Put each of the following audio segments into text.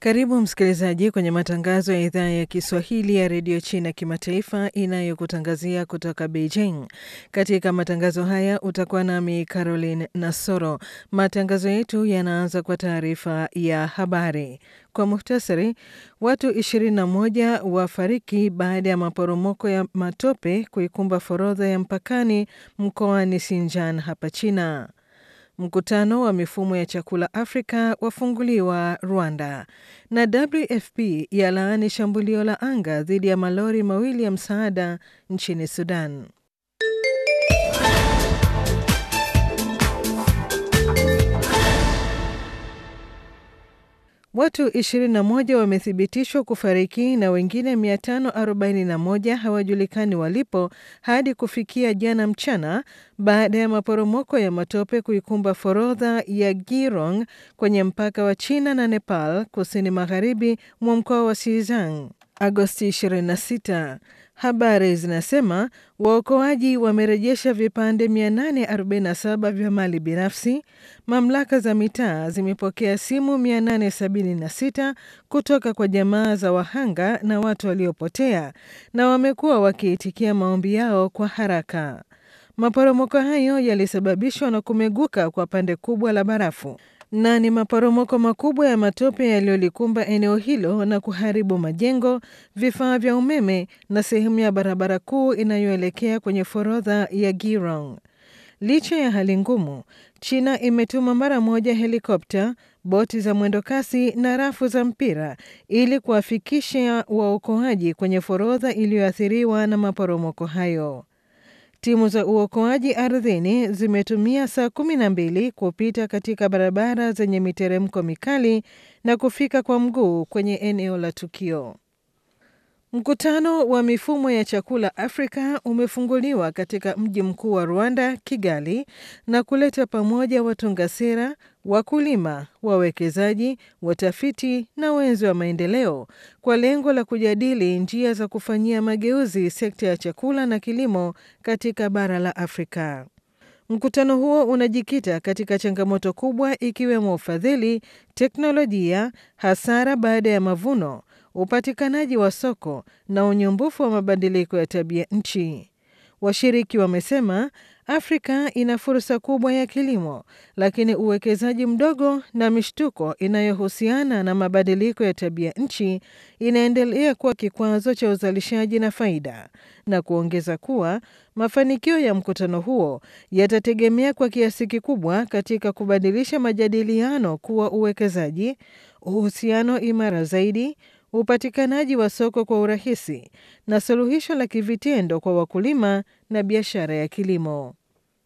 Karibu msikilizaji kwenye matangazo ya idhaa ya Kiswahili ya redio China kimataifa inayokutangazia kutoka Beijing. Katika matangazo haya utakuwa nami Caroline Nasoro. Matangazo yetu yanaanza kwa taarifa ya habari. Kwa muhtasari, watu 21 wafariki baada ya maporomoko ya matope kuikumba forodha ya mpakani mkoani Xinjiang hapa China. Mkutano wa mifumo ya chakula Afrika wafunguliwa Rwanda, na WFP yalaani shambulio la anga dhidi ya malori mawili ya msaada nchini Sudan. Watu 21 wamethibitishwa kufariki na wengine 541 hawajulikani walipo hadi kufikia jana mchana baada ya maporomoko ya matope kuikumba forodha ya Girong kwenye mpaka wa China na Nepal kusini magharibi mwa mkoa wa Xizang Agosti 26. Habari zinasema waokoaji wamerejesha vipande 847 vya mali binafsi. Mamlaka za mitaa zimepokea simu 876 kutoka kwa jamaa za wahanga na watu waliopotea, na wamekuwa wakiitikia maombi yao kwa haraka. Maporomoko hayo yalisababishwa na kumeguka kwa pande kubwa la barafu na ni maporomoko makubwa ya matope yaliyolikumba eneo hilo na kuharibu majengo, vifaa vya umeme na sehemu ya barabara kuu inayoelekea kwenye forodha ya Girong. Licha ya hali ngumu, China imetuma mara moja helikopta, boti za mwendokasi na rafu za mpira ili kuwafikisha waokoaji kwenye forodha iliyoathiriwa na maporomoko hayo. Timu za uokoaji ardhini zimetumia saa kumi na mbili kupita katika barabara zenye miteremko mikali na kufika kwa mguu kwenye eneo la tukio. Mkutano wa mifumo ya chakula Afrika umefunguliwa katika mji mkuu wa Rwanda, Kigali, na kuleta pamoja watunga sera, wakulima, wawekezaji, watafiti na wenzi wa maendeleo kwa lengo la kujadili njia za kufanyia mageuzi sekta ya chakula na kilimo katika bara la Afrika. Mkutano huo unajikita katika changamoto kubwa ikiwemo ufadhili, teknolojia, hasara baada ya mavuno upatikanaji wa soko na unyumbufu wa mabadiliko ya tabia nchi. Washiriki wamesema Afrika ina fursa kubwa ya kilimo, lakini uwekezaji mdogo na mishtuko inayohusiana na mabadiliko ya tabia nchi inaendelea kuwa kikwazo cha uzalishaji na faida, na kuongeza kuwa mafanikio ya mkutano huo yatategemea kwa kiasi kikubwa katika kubadilisha majadiliano kuwa uwekezaji, uhusiano imara zaidi upatikanaji wa soko kwa urahisi na suluhisho la kivitendo kwa wakulima na biashara ya kilimo.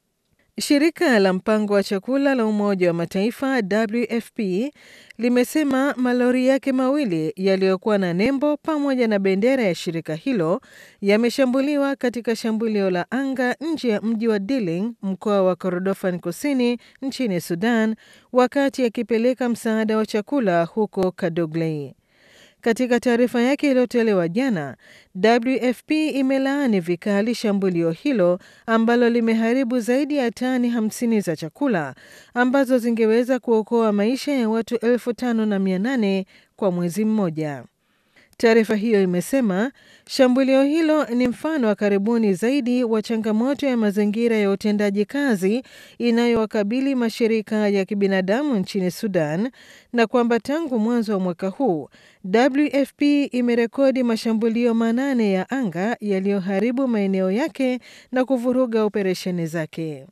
Shirika la mpango wa chakula la Umoja wa Mataifa WFP limesema malori yake mawili yaliyokuwa na nembo pamoja na bendera ya shirika hilo yameshambuliwa katika shambulio la anga nje ya mji wa Diling, mkoa wa Kordofan Kusini nchini Sudan, wakati akipeleka msaada wa chakula huko Kadoglei. Katika taarifa yake iliyotolewa jana, WFP imelaani vikali shambulio hilo ambalo limeharibu zaidi ya tani 50 za chakula ambazo zingeweza kuokoa maisha ya watu elfu tano na mia nane kwa mwezi mmoja. Taarifa hiyo imesema shambulio hilo ni mfano wa karibuni zaidi wa changamoto ya mazingira ya utendaji kazi inayowakabili mashirika ya kibinadamu nchini Sudan na kwamba tangu mwanzo wa mwaka huu WFP imerekodi mashambulio manane ya anga yaliyoharibu maeneo yake na kuvuruga operesheni zake.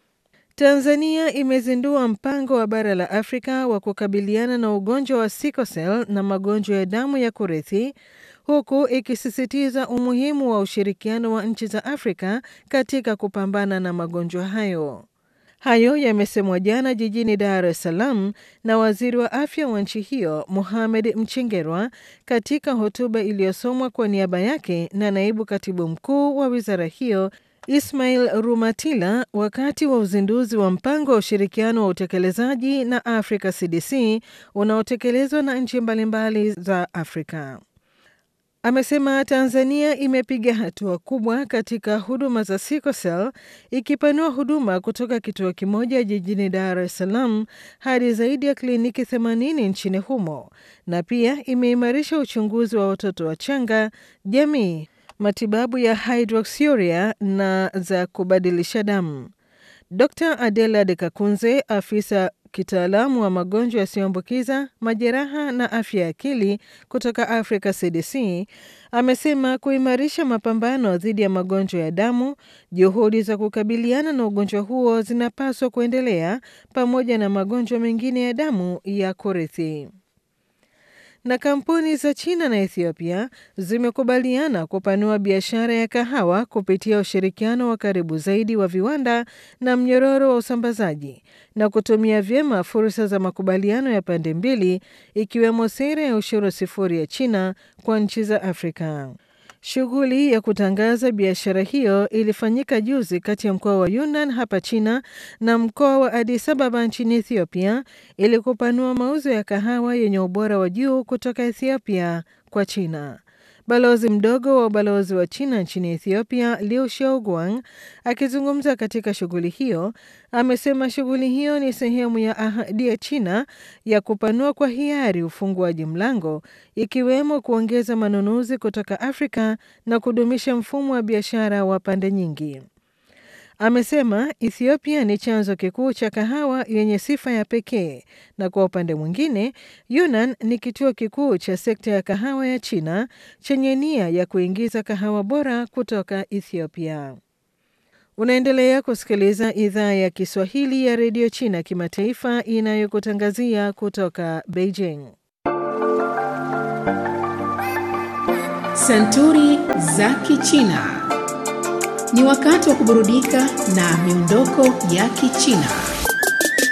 Tanzania imezindua mpango wa bara la Afrika wa kukabiliana na ugonjwa wa sickle cell na magonjwa ya damu ya kurithi huku ikisisitiza umuhimu wa ushirikiano wa nchi za Afrika katika kupambana na magonjwa hayo. Hayo yamesemwa jana jijini Dar es Salaam na waziri wa afya wa nchi hiyo Mohamed Mchengerwa katika hotuba iliyosomwa kwa niaba yake na naibu katibu mkuu wa wizara hiyo Ismail Rumatila wakati wa uzinduzi wa mpango wa ushirikiano wa utekelezaji na Africa CDC unaotekelezwa na nchi mbalimbali za Afrika. Amesema Tanzania imepiga hatua kubwa katika huduma za sickle cell ikipanua huduma kutoka kituo kimoja jijini Dar es Salaam hadi zaidi ya kliniki 80 nchini humo na pia imeimarisha uchunguzi wa watoto wachanga, jamii, matibabu ya hydroxyuria na za kubadilisha damu. Dr Adela De Kakunze, afisa kitaalamu wa magonjwa yasiyoambukiza, majeraha na afya ya akili kutoka Africa CDC, amesema kuimarisha mapambano dhidi ya magonjwa ya damu, juhudi za kukabiliana na ugonjwa huo zinapaswa kuendelea pamoja na magonjwa mengine ya damu ya kurithi na kampuni za China na Ethiopia zimekubaliana kupanua biashara ya kahawa kupitia ushirikiano wa karibu zaidi wa viwanda na mnyororo wa usambazaji na kutumia vyema fursa za makubaliano ya pande mbili ikiwemo sera ya ushuru sifuri ya China kwa nchi za Afrika. Shughuli ya kutangaza biashara hiyo ilifanyika juzi kati ya mkoa wa Yunnan hapa China na mkoa wa Addis Ababa nchini Ethiopia ili kupanua mauzo ya kahawa yenye ubora wa juu kutoka Ethiopia kwa China. Balozi mdogo wa ubalozi wa China nchini Ethiopia, Liu Xiaoguang, akizungumza katika shughuli hiyo, amesema shughuli hiyo ni sehemu ya ahadi ya China ya kupanua kwa hiari ufunguaji mlango, ikiwemo kuongeza manunuzi kutoka Afrika na kudumisha mfumo wa biashara wa pande nyingi. Amesema Ethiopia ni chanzo kikuu cha kahawa yenye sifa ya pekee, na kwa upande mwingine, Yunnan ni kituo kikuu cha sekta ya kahawa ya China chenye nia ya kuingiza kahawa bora kutoka Ethiopia. Unaendelea kusikiliza idhaa ya Kiswahili ya redio China kimataifa inayokutangazia kutoka Beijing. Santuri za Kichina. Ni wakati wa kuburudika na miondoko ya Kichina.